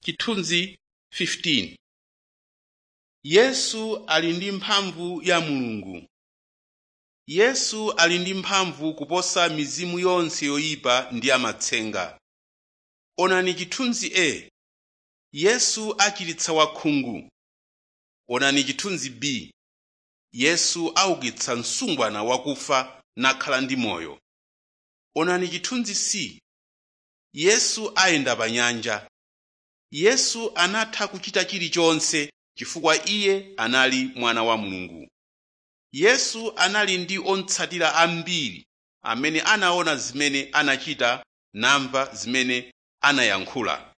chithunzi 15 yesu ali ndi mphamvu ya mulungu yesu ali ndi mphamvu kuposa mizimu yonse yoyipa ndi amatsenga onani chithunzi a yesu achiritsa wakhungu onani chithunzi b yesu aukitsa msungwana wakufa nakhala ndi moyo onani chithunzi c yesu ayenda pa nyanja yesu anatha kuchita chilichonse chifukwa iye anali mwana wa mulungu yesu anali ndi otsatira ambiri amene anaona zimene anachita namva zimene anayankhula